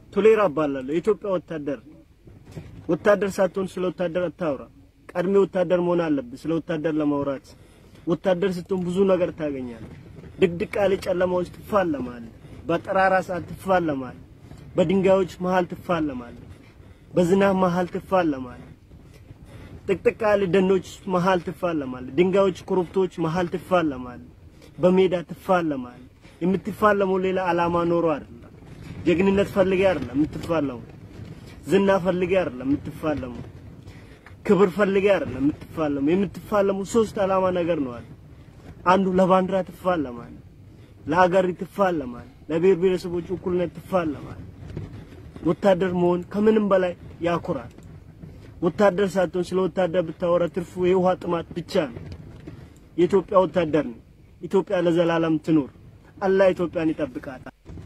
ቶሌራ እባላለሁ። የኢትዮጵያ ወታደር ወታደር ሳትሆን ስለ ወታደር አታውራ። ቀድሜ ወታደር መሆን አለብህ ስለ ወታደር ለማውራት። ወታደር ስትሆን ብዙ ነገር ታገኛለህ። ድቅድቅ ያለ ጨለማ ውስጥ ትፋለማለህ። በጠራራ ሰዓት ትፋለማለህ። በድንጋዮች መሃል ትፋለማለህ። በዝናብ መሃል ትፋለማለህ። ጥቅጥቅ ያለ ደኖች መሃል ትፋለማለህ። ድንጋዮች፣ ኮረብቶች መሃል ትፋለማለህ። በሜዳ ትፋለማለህ። የምትፋለመው ሌላ አላማ ኖሮ አይደለም። ጀግንነት ፈልጌ አይደለም የምትፋለመው። ዝና ፈልጌ አይደለም የምትፋለመው። ክብር ፈልጌ አይደለም የምትፋለመው። የምትፋለመው ሶስት አላማ ነገር ነው አለ። አንዱ ለባንዲራ ትፋለማለህ፣ ለሀገር ትፋለማለህ፣ ለብሔር ብሔረሰቦች እኩልነት ትፋለማለህ። ወታደር መሆን ከምንም በላይ ያኮራል። ወታደር ሳትሆን ስለ ወታደር ብታወራ ትርፉ የውሃ ጥማት ብቻ ነው። የኢትዮጵያ ወታደር ነው። ኢትዮጵያ ለዘላለም ትኖር። አላህ ኢትዮጵያን ይጠብቃል።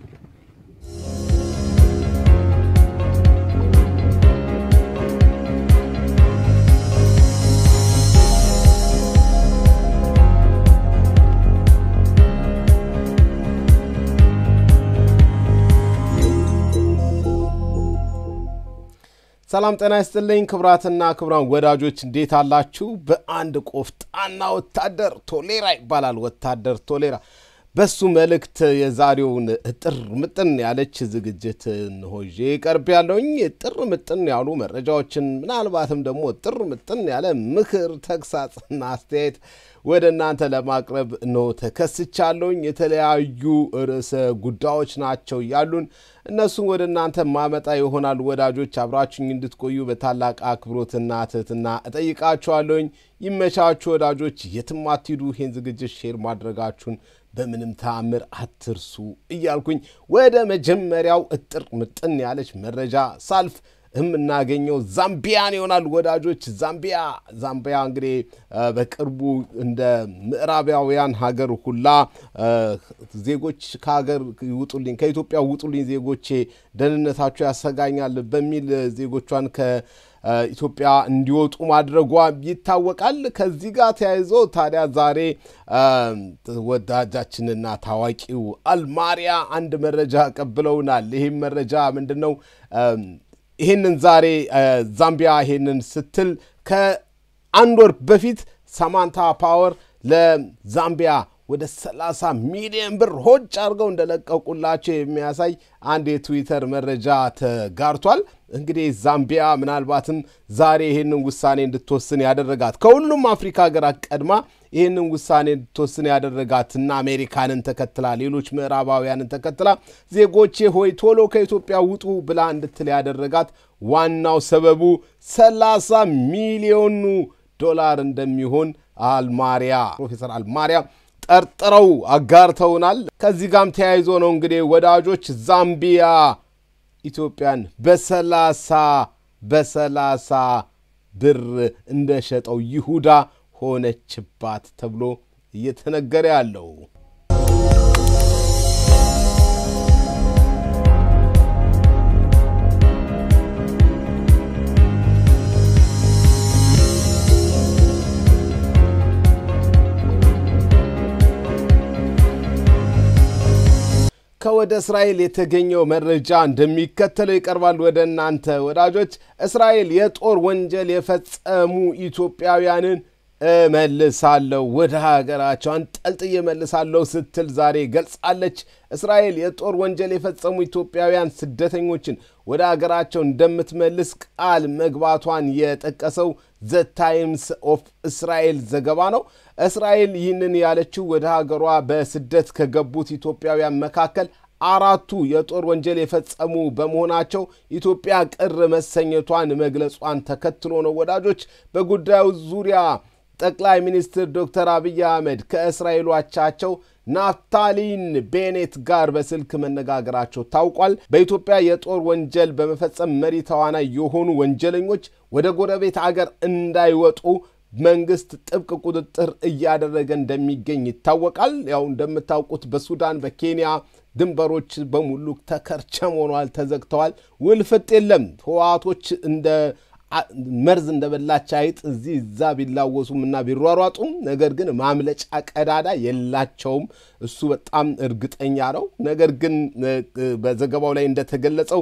ሰላም ጤና ይስጥልኝ ክቡራትና ክቡራን ወዳጆች እንዴት አላችሁ? በአንድ ቆፍጣና ወታደር ቶሌራ ይባላል ወታደር ቶሌራ በሱ መልእክት የዛሬውን እጥር ምጥን ያለች ዝግጅት እንሆ ይዤ ቀርብ ያለውኝ እጥር ምጥን ያሉ መረጃዎችን ምናልባትም ደግሞ እጥር ምጥን ያለ ምክር፣ ተግሳጽና አስተያየት ወደ እናንተ ለማቅረብ ነው ተከስቻለሁኝ። የተለያዩ ርዕሰ ጉዳዮች ናቸው ያሉን እነሱን ወደ እናንተ ማመጣ ይሆናል። ወዳጆች አብራችሁኝ እንድትቆዩ በታላቅ አክብሮትና ትህትና እጠይቃችኋለሁኝ። ይመቻችሁ ወዳጆች፣ የትም አትሂዱ። ይህን ዝግጅት ሼር ማድረጋችሁን በምንም ተአምር አትርሱ እያልኩኝ ወደ መጀመሪያው እጥር ምጥን ያለች መረጃ ሳልፍ የምናገኘው ዛምቢያን ይሆናል ወዳጆች። ዛምቢያ ዛምቢያ እንግዲህ በቅርቡ እንደ ምዕራባውያን ሀገር ሁላ ዜጎች ከሀገር ይውጡልኝ፣ ከኢትዮጵያ ውጡልኝ ዜጎቼ ደህንነታቸው ያሰጋኛል በሚል ዜጎቿን ከኢትዮጵያ እንዲወጡ ማድረጓ ይታወቃል። ከዚህ ጋር ተያይዞ ታዲያ ዛሬ ወዳጃችንና ታዋቂው አልማሪያ አንድ መረጃ ቀብለውናል። ይህም መረጃ ምንድን ነው? ይህንን ዛሬ ዛምቢያ ይህንን ስትል ከአንድ ወር በፊት ሳማንታ ፓወር ለዛምቢያ ወደ 30 ሚሊዮን ብር ሆጭ አድርገው እንደለቀቁላቸው የሚያሳይ አንድ የትዊተር መረጃ ተጋርቷል። እንግዲህ ዛምቢያ ምናልባትም ዛሬ ይህንን ውሳኔ እንድትወስን ያደረጋት ከሁሉም አፍሪካ ሀገራት ቀድማ ይህንን ውሳኔ እንድትወስን ያደረጋትና አሜሪካንን ተከትላ ሌሎች ምዕራባውያንን ተከትላ ዜጎቼ ሆይ ቶሎ ከኢትዮጵያ ውጡ ብላ እንድትል ያደረጋት ዋናው ሰበቡ 30 ሚሊዮኑ ዶላር እንደሚሆን አልማሪያ ፕሮፌሰር አልማሪያ ጠርጥረው አጋርተውናል። ከዚህ ጋም ተያይዞ ነው እንግዲህ ወዳጆች ዛምቢያ ኢትዮጵያን በሰላሳ በሰላሳ ብር እንደሸጠው ይሁዳ ሆነችባት ተብሎ እየተነገረ ያለው። ከወደ እስራኤል የተገኘው መረጃ እንደሚከተለው ይቀርባል ወደ እናንተ ወዳጆች። እስራኤል የጦር ወንጀል የፈጸሙ ኢትዮጵያውያንን እመልሳለሁ ወደ ሀገራቸው አንጠልጥዬ እመልሳለሁ ስትል ዛሬ ገልጻለች። እስራኤል የጦር ወንጀል የፈጸሙ ኢትዮጵያውያን ስደተኞችን ወደ ሀገራቸው እንደምትመልስ ቃል መግባቷን የጠቀሰው ዘ ታይምስ ኦፍ እስራኤል ዘገባ ነው። እስራኤል ይህንን ያለችው ወደ ሀገሯ በስደት ከገቡት ኢትዮጵያውያን መካከል አራቱ የጦር ወንጀል የፈጸሙ በመሆናቸው ኢትዮጵያ ቅር መሰኘቷን መግለጿን ተከትሎ ነው። ወዳጆች በጉዳዩ ዙሪያ ጠቅላይ ሚኒስትር ዶክተር አብይ አህመድ ከእስራኤሉ አቻቸው ናፍታሊን ቤኔት ጋር በስልክ መነጋገራቸው ታውቋል። በኢትዮጵያ የጦር ወንጀል በመፈጸም መሪ ተዋናይ የሆኑ ወንጀለኞች ወደ ጎረቤት አገር እንዳይወጡ መንግስት ጥብቅ ቁጥጥር እያደረገ እንደሚገኝ ይታወቃል። ያው እንደምታውቁት በሱዳን በኬንያ ድንበሮች በሙሉ ተከርቸም ሆኗል፣ ተዘግተዋል። ውልፍጥ የለም። ህወሓቶች እንደ መርዝ እንደበላች አይጥ እዚህ እዛ ቢላወሱም እና ቢሯሯጡም ነገር ግን ማምለጫ ቀዳዳ የላቸውም። እሱ በጣም እርግጠኛ ነው። ነገር ግን በዘገባው ላይ እንደተገለጸው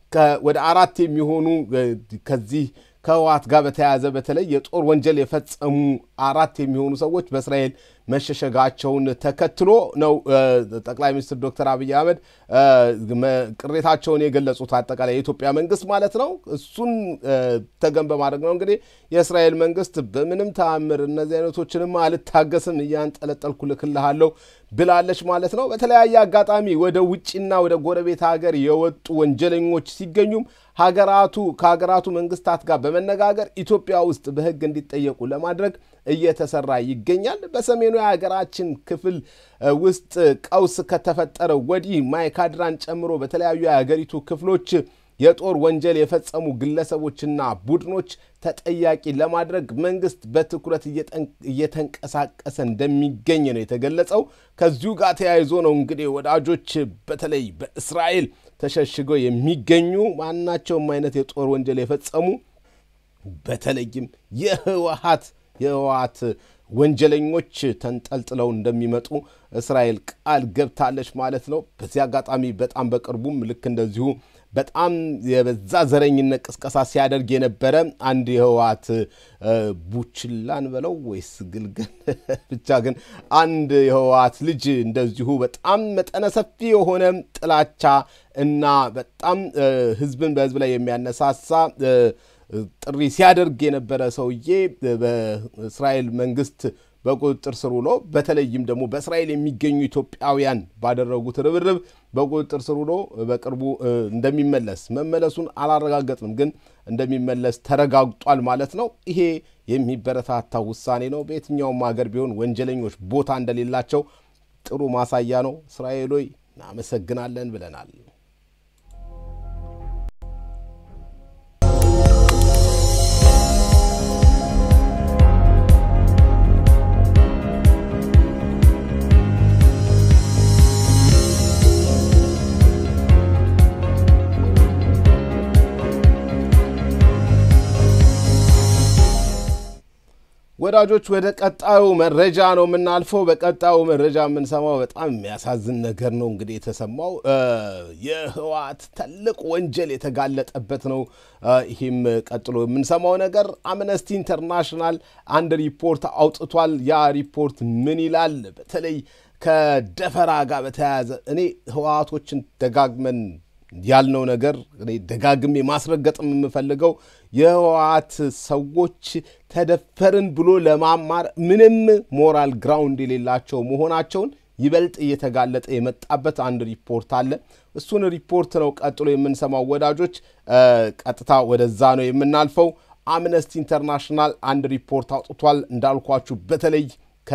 ወደ አራት የሚሆኑ ከዚህ ከህወሓት ጋር በተያያዘ በተለይ የጦር ወንጀል የፈጸሙ አራት የሚሆኑ ሰዎች በእስራኤል መሸሸጋቸውን ተከትሎ ነው ጠቅላይ ሚኒስትር ዶክተር አብይ አህመድ ቅሬታቸውን የገለጹት። አጠቃላይ የኢትዮጵያ መንግስት ማለት ነው። እሱን ተገን በማድረግ ነው እንግዲህ የእስራኤል መንግስት በምንም ተአምር እነዚህ አይነቶችንም አልታገስም እያንጠለጠልኩ ልክልሃለሁ ብላለች ማለት ነው። በተለያየ አጋጣሚ ወደ ውጭና ወደ ጎረቤት ሀገር የወጡ ወንጀለኞች ሲገኙም ሀገራቱ ከሀገራቱ መንግስታት ጋር በመነጋገር ኢትዮጵያ ውስጥ በህግ እንዲጠየቁ ለማድረግ እየተሰራ ይገኛል። በሰሜኑ የሀገራችን ክፍል ውስጥ ቀውስ ከተፈጠረ ወዲህ ማይካድራን ጨምሮ በተለያዩ የሀገሪቱ ክፍሎች የጦር ወንጀል የፈጸሙ ግለሰቦችና ቡድኖች ተጠያቂ ለማድረግ መንግስት በትኩረት እየተንቀሳቀሰ እንደሚገኝ ነው የተገለጸው። ከዚሁ ጋር ተያይዞ ነው እንግዲህ ወዳጆች በተለይ በእስራኤል ተሸሽገው የሚገኙ ማናቸውም አይነት የጦር ወንጀል የፈጸሙ በተለይም የህወሓት የህወሓት ወንጀለኞች ተንጠልጥለው እንደሚመጡ እስራኤል ቃል ገብታለች ማለት ነው። በዚህ አጋጣሚ በጣም በቅርቡም ልክ እንደዚሁ በጣም የበዛ ዘረኝነት ቅስቀሳ ሲያደርግ የነበረ አንድ የህወሓት ቡችላን በለው ወይስ ግልገል ብቻ ግን አንድ የህወሓት ልጅ እንደዚሁ በጣም መጠነ ሰፊ የሆነ ጥላቻ እና በጣም ህዝብን በህዝብ ላይ የሚያነሳሳ ጥሪ ሲያደርግ የነበረ ሰውዬ በእስራኤል መንግስት በቁጥጥር ስር ውሎ በተለይም ደግሞ በእስራኤል የሚገኙ ኢትዮጵያውያን ባደረጉት ርብርብ በቁጥጥር ስር ውሎ በቅርቡ እንደሚመለስ መመለሱን አላረጋገጥንም፣ ግን እንደሚመለስ ተረጋግጧል ማለት ነው። ይሄ የሚበረታታ ውሳኔ ነው። በየትኛውም ሀገር ቢሆን ወንጀለኞች ቦታ እንደሌላቸው ጥሩ ማሳያ ነው። እስራኤሎይ እናመሰግናለን ብለናል። ወዳጆች ወደ ቀጣዩ መረጃ ነው የምናልፈው። በቀጣዩ መረጃ የምንሰማው በጣም የሚያሳዝን ነገር ነው። እንግዲህ የተሰማው የህወሓት ትልቅ ወንጀል የተጋለጠበት ነው። ይህም ቀጥሎ የምንሰማው ነገር አምነስቲ ኢንተርናሽናል አንድ ሪፖርት አውጥቷል። ያ ሪፖርት ምን ይላል? በተለይ ከደፈራ ጋር በተያያዘ እኔ ህወሓቶችን ደጋግመን ያልነው ነገር ደጋግሜ ማስረገጥም የምፈልገው የህወሓት ሰዎች ተደፈርን ብሎ ለማማር ምንም ሞራል ግራውንድ የሌላቸው መሆናቸውን ይበልጥ እየተጋለጠ የመጣበት አንድ ሪፖርት አለ። እሱን ሪፖርት ነው ቀጥሎ የምንሰማው ወዳጆች። ቀጥታ ወደዛ ነው የምናልፈው። አምነስቲ ኢንተርናሽናል አንድ ሪፖርት አውጥቷል። እንዳልኳችሁ በተለይ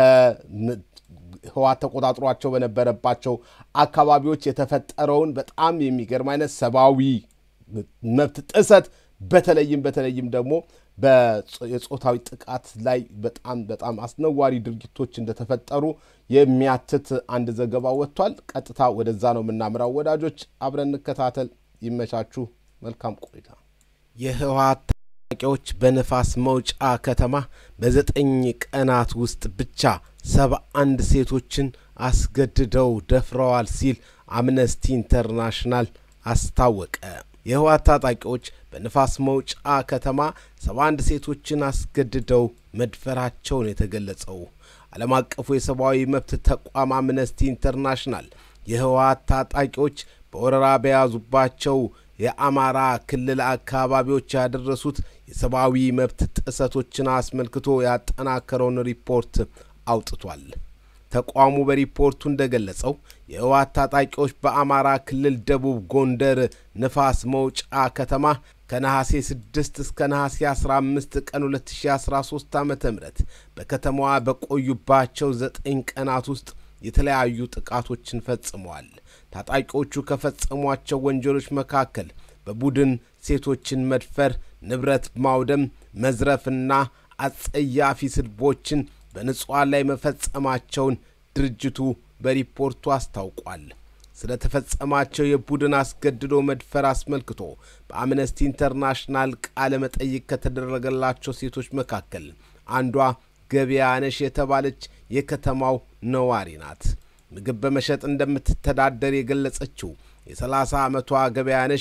ህወሓት ተቆጣጥሯቸው በነበረባቸው አካባቢዎች የተፈጠረውን በጣም የሚገርም አይነት ሰብአዊ መብት ጥሰት በተለይም በተለይም ደግሞ የጾታዊ ጥቃት ላይ በጣም በጣም አስነዋሪ ድርጊቶች እንደተፈጠሩ የሚያትት አንድ ዘገባ ወጥቷል። ቀጥታ ወደዛ ነው የምናምራው። ወዳጆች አብረን እንከታተል። ይመቻችሁ። መልካም ቆይታ። የህወሓት ታጣቂዎች በንፋስ መውጫ ከተማ በዘጠኝ ቀናት ውስጥ ብቻ ሰባ አንድ ሴቶችን አስገድደው ደፍረዋል ሲል አምነስቲ ኢንተርናሽናል አስታወቀ። የህወሓት ታጣቂዎች በንፋስ መውጫ ከተማ ሰባ አንድ ሴቶችን አስገድደው መድፈራቸውን የተገለጸው ዓለም አቀፉ የሰብአዊ መብት ተቋም አምነስቲ ኢንተርናሽናል የህወሓት ታጣቂዎች በወረራ በያዙባቸው የአማራ ክልል አካባቢዎች ያደረሱት የሰብአዊ መብት ጥሰቶችን አስመልክቶ ያጠናከረውን ሪፖርት አውጥቷል። ተቋሙ በሪፖርቱ እንደገለጸው የህወሓት ታጣቂዎች በአማራ ክልል ደቡብ ጎንደር ንፋስ መውጫ ከተማ ከነሐሴ 6 እስከ ነሐሴ 15 ቀን 2013 ዓ ም በከተማዋ በቆዩባቸው ዘጠኝ ቀናት ውስጥ የተለያዩ ጥቃቶችን ፈጽመዋል። ታጣቂዎቹ ከፈጸሟቸው ወንጀሎች መካከል በቡድን ሴቶችን መድፈር፣ ንብረት ማውደም፣ መዝረፍና አጸያፊ ስድቦችን በንጹሐን ላይ መፈጸማቸውን ድርጅቱ በሪፖርቱ አስታውቋል። ስለ ተፈጸማቸው የቡድን አስገድዶ መድፈር አስመልክቶ በአምነስቲ ኢንተርናሽናል ቃለ መጠይቅ ከተደረገላቸው ሴቶች መካከል አንዷ ገበያነሽ የተባለች የከተማው ነዋሪ ናት። ምግብ በመሸጥ እንደምትተዳደር የገለጸችው የሰላሳ ዓመቷ ገበያነሽ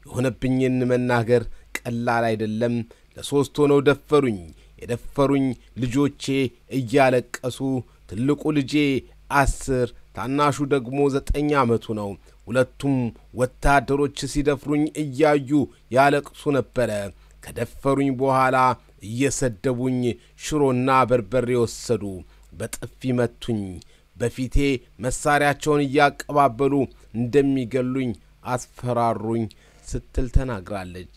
የሆነብኝን መናገር ቀላል አይደለም። ለሦስት ሆነው ደፈሩኝ። የደፈሩኝ ልጆቼ እያለቀሱ ትልቁ ልጄ አስር ታናሹ ደግሞ ዘጠኝ ዓመቱ ነው። ሁለቱም ወታደሮች ሲደፍሩኝ እያዩ ያለቅሱ ነበረ። ከደፈሩኝ በኋላ እየሰደቡኝ ሽሮና በርበሬ ወሰዱ። በጥፊ መቱኝ። በፊቴ መሳሪያቸውን እያቀባበሉ እንደሚገሉኝ አስፈራሩኝ ስትል ተናግራለች።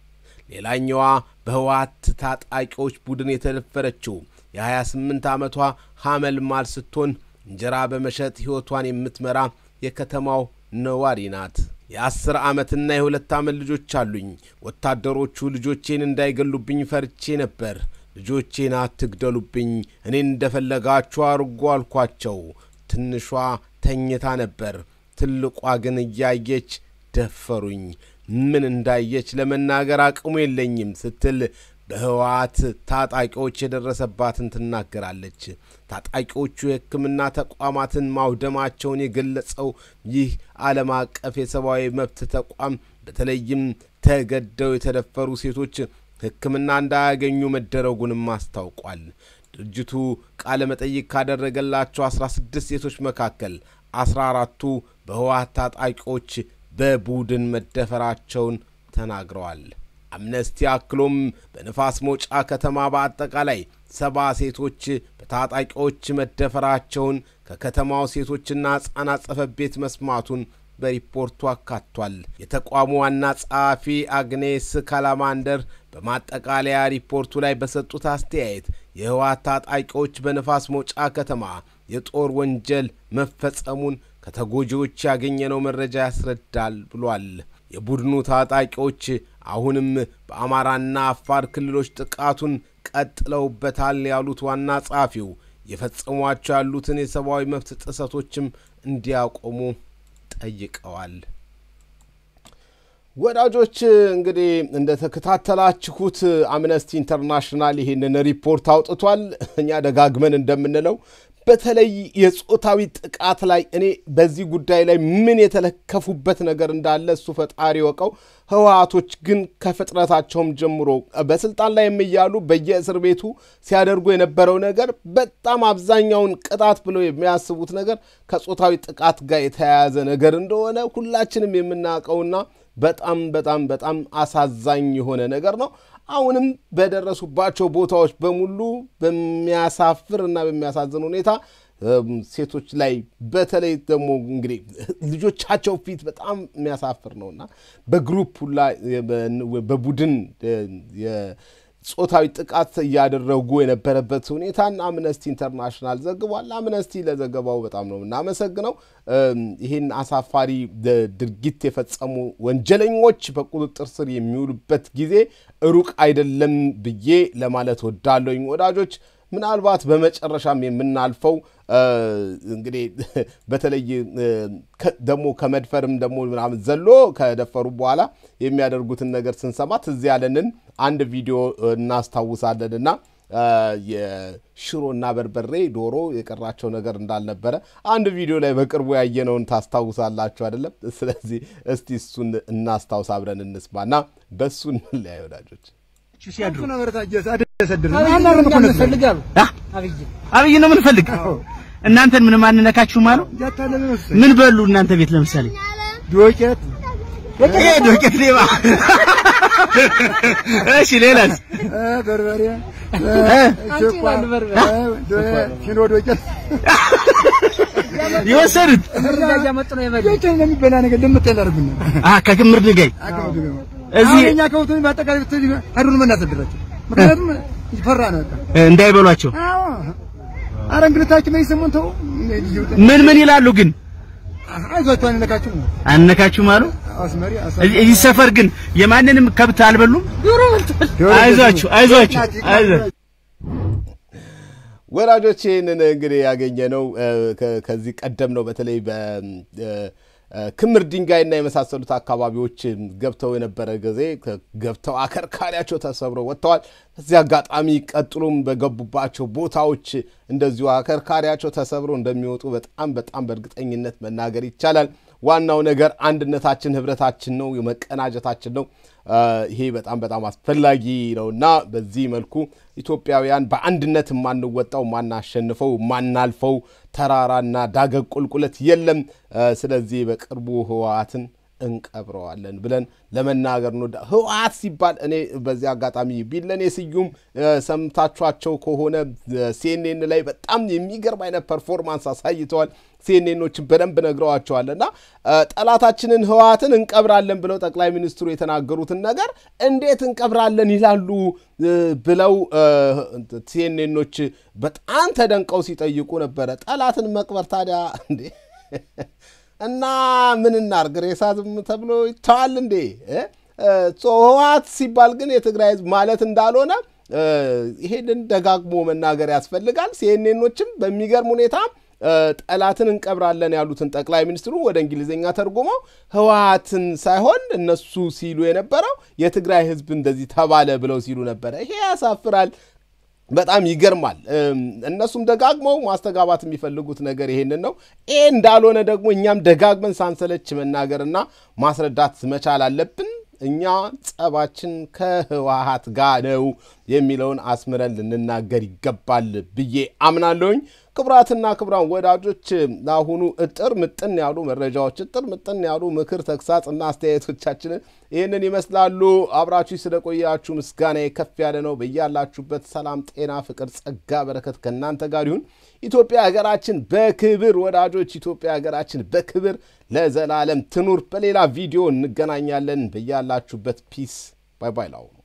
ሌላኛዋ በህወሓት ታጣቂዎች ቡድን የተደፈረችው የ28 ዓመቷ ሐመልማል ስትሆን እንጀራ በመሸጥ ሕይወቷን የምትመራ የከተማው ነዋሪ ናት። የአስር ዓመትና የሁለት ዓመት ልጆች አሉኝ። ወታደሮቹ ልጆቼን እንዳይገሉብኝ ፈርቼ ነበር። ልጆቼን አትግደሉብኝ፣ እኔን እንደፈለጋችሁ አርጎ አልኳቸው። ትንሿ ተኝታ ነበር፣ ትልቋ ግን እያየች ደፈሩኝ። ምን እንዳየች ለመናገር አቅሙ የለኝም ስትል በህወሓት ታጣቂዎች የደረሰባትን ትናገራለች። ታጣቂዎቹ የሕክምና ተቋማትን ማውደማቸውን የገለጸው ይህ ዓለም አቀፍ የሰብአዊ መብት ተቋም በተለይም ተገደው የተደፈሩ ሴቶች ሕክምና እንዳያገኙ መደረጉንም አስታውቋል። ድርጅቱ ቃለ መጠይቅ ካደረገላቸው አስራ ስድስት ሴቶች መካከል አስራ አራቱ በህወሓት ታጣቂዎች በቡድን መደፈራቸውን ተናግረዋል። አምነስቲ አክሎም በንፋስ መውጫ ከተማ በአጠቃላይ ሰባ ሴቶች በታጣቂዎች መደፈራቸውን ከከተማው ሴቶችና ሕፃናት ጽሕፈት ቤት መስማቱን በሪፖርቱ አካቷል። የተቋሙ ዋና ጸሐፊ አግኔስ ካላማንደር በማጠቃለያ ሪፖርቱ ላይ በሰጡት አስተያየት የህወሓት ታጣቂዎች በንፋስ መውጫ ከተማ የጦር ወንጀል መፈጸሙን ከተጎጂዎች ያገኘነው መረጃ ያስረዳል ብሏል። የቡድኑ ታጣቂዎች አሁንም በአማራና አፋር ክልሎች ጥቃቱን ቀጥለውበታል ያሉት ዋና ጸሐፊው የፈጸሟቸው ያሉትን የሰብአዊ መብት ጥሰቶችም እንዲያቆሙ ጠይቀዋል። ወዳጆች እንግዲህ እንደተከታተላችሁት አምነስቲ ኢንተርናሽናል ይህንን ሪፖርት አውጥቷል። እኛ ደጋግመን እንደምንለው በተለይ የጾታዊ ጥቃት ላይ እኔ በዚህ ጉዳይ ላይ ምን የተለከፉበት ነገር እንዳለ እሱ ፈጣሪ ወቀው። ህወሓቶች ግን ከፍጥረታቸውም ጀምሮ በስልጣን ላይ የሚያሉ በየእስር ቤቱ ሲያደርጉ የነበረው ነገር በጣም አብዛኛውን ቅጣት ብለው የሚያስቡት ነገር ከጾታዊ ጥቃት ጋር የተያያዘ ነገር እንደሆነ ሁላችንም የምናውቀውና በጣም በጣም በጣም አሳዛኝ የሆነ ነገር ነው። አሁንም በደረሱባቸው ቦታዎች በሙሉ በሚያሳፍር እና በሚያሳዝን ሁኔታ ሴቶች ላይ በተለይ ደግሞ እንግዲህ ልጆቻቸው ፊት በጣም የሚያሳፍር ነውና በግሩፕ ሁላ በቡድን ጾታዊ ጥቃት እያደረጉ የነበረበት ሁኔታን አምነስቲ ኢንተርናሽናል ዘግቧል። አምነስቲ ለዘገባው በጣም ነው የምናመሰግነው። ይህን አሳፋሪ ድርጊት የፈጸሙ ወንጀለኞች በቁጥጥር ስር የሚውሉበት ጊዜ ሩቅ አይደለም ብዬ ለማለት ወዳለኝ ወዳጆች ምናልባት በመጨረሻም የምናልፈው እንግዲህ በተለይ ደግሞ ከመድፈርም ደግሞ ምናምን ዘሎ ከደፈሩ በኋላ የሚያደርጉትን ነገር ስንሰማ ትዝ ያለንን አንድ ቪዲዮ እናስታውሳለን እና የሽሮና በርበሬ ዶሮ የቀራቸው ነገር እንዳልነበረ አንድ ቪዲዮ ላይ በቅርቡ ያየነውን ታስታውሳላችሁ አይደለም? ስለዚህ እስቲ እሱን እናስታውስ፣ አብረን እንስማና በእሱ እንለያይ ወዳጆች። አብይ ነው ምንፈልግ እናንተን ምንም አንነካችሁም አሉ። ምን በሉ እናንተ ቤት ለምሳሌ ዶቄት ይሄ ዶቄት ሌባ። እሺ ሌላስ? በርበሬ ሽሮ ዶቄት የወሰዱት የሚበላ ነገር እንደምትል አድርጉና አ ከክምር ድንጋይ እዚህ እኛ ከውቱን በአጠቃላይ ሄዱን መናሰድራቸው ምክንያቱም ፈራ ነው በቃ እንዳይበሏቸው አዎ አረ እንግልታችሁ ምን ይሰሙን ተው ምን ምን ይላሉ ግን አይዟችሁ አንነካችሁም አነካችሁም አሉ። አስመሪ እዚህ እዚህ ሰፈር ግን የማንንም ከብት አልበሉም። አይዟችሁ አይዟችሁ አይዟችሁ። ወዳጆች ይህንን እንግዲህ ያገኘ ነው ከዚህ ቀደም ነው። በተለይ በክምር ድንጋይና የመሳሰሉት አካባቢዎች ገብተው የነበረ ጊዜ ገብተው አከርካሪያቸው ተሰብረው ወጥተዋል። በዚህ አጋጣሚ ቀጥሎም በገቡባቸው ቦታዎች እንደዚሁ አከርካሪያቸው ተሰብረው እንደሚወጡ በጣም በጣም በእርግጠኝነት መናገር ይቻላል። ዋናው ነገር አንድነታችን፣ ህብረታችን ነው፣ መቀናጀታችን ነው። ይሄ በጣም በጣም አስፈላጊ ነው እና በዚህ መልኩ ኢትዮጵያውያን በአንድነት የማንወጣው ማናሸንፈው ማናልፈው ተራራና ዳገግ ቁልቁለት የለም። ስለዚህ በቅርቡ ህወሓትን እንቀብረዋለን ብለን ለመናገር ነው። ህወሓት ሲባል እኔ በዚህ አጋጣሚ ቢለኔ ስዩም ሰምታችኋቸው ከሆነ ሲኤንኤን ላይ በጣም የሚገርም አይነት ፐርፎርማንስ አሳይተዋል። ሲኤንኤኖችን በደንብ ነግረዋቸዋል እና ጠላታችንን ህወሓትን እንቀብራለን ብለው ጠቅላይ ሚኒስትሩ የተናገሩትን ነገር እንዴት እንቀብራለን ይላሉ ብለው ሲኤንኤኖች በጣም ተደንቀው ሲጠይቁ ነበረ። ጠላትን መቅበር ታዲያ እንዴ እና ምን እናርግ? ሬሳ ዝም ተብሎ ይተዋል እንዴ? ህወሓት ሲባል ግን የትግራይ ህዝብ ማለት እንዳልሆነ ይሄንን ደጋግሞ መናገር ያስፈልጋል። ሲኤንኤኖችም በሚገርም ሁኔታ ጠላትን እንቀብራለን ያሉትን ጠቅላይ ሚኒስትሩ ወደ እንግሊዝኛ ተርጉመው ህወሓትን ሳይሆን እነሱ ሲሉ የነበረው የትግራይ ህዝብ እንደዚህ ተባለ ብለው ሲሉ ነበረ። ይሄ ያሳፍራል። በጣም ይገርማል። እነሱም ደጋግመው ማስተጋባት የሚፈልጉት ነገር ይሄንን ነው። ይሄ እንዳልሆነ ደግሞ እኛም ደጋግመን ሳንሰለች መናገርና ማስረዳት መቻል አለብን። እኛ ጸባችን ከህወሓት ጋር ነው የሚለውን አስምረን ልንናገር ይገባል ብዬ አምናለሁኝ። ክቡራትና ክቡራን ወዳጆች ለአሁኑ እጥር ምጥን ያሉ መረጃዎች፣ እጥር ምጥን ያሉ ምክር፣ ተግሳጽ እና አስተያየቶቻችንን ይህንን ይመስላሉ። አብራችሁ ስለቆያችሁ ምስጋና ከፍ ያለ ነው። በያላችሁበት ሰላም፣ ጤና፣ ፍቅር፣ ጸጋ፣ በረከት ከእናንተ ጋር ይሁን። ኢትዮጵያ ሀገራችን በክብር ወዳጆች፣ ኢትዮጵያ ሀገራችን በክብር ለዘላለም ትኑር። በሌላ ቪዲዮ እንገናኛለን። በያላችሁበት ፒስ። ባይ ባይ ላው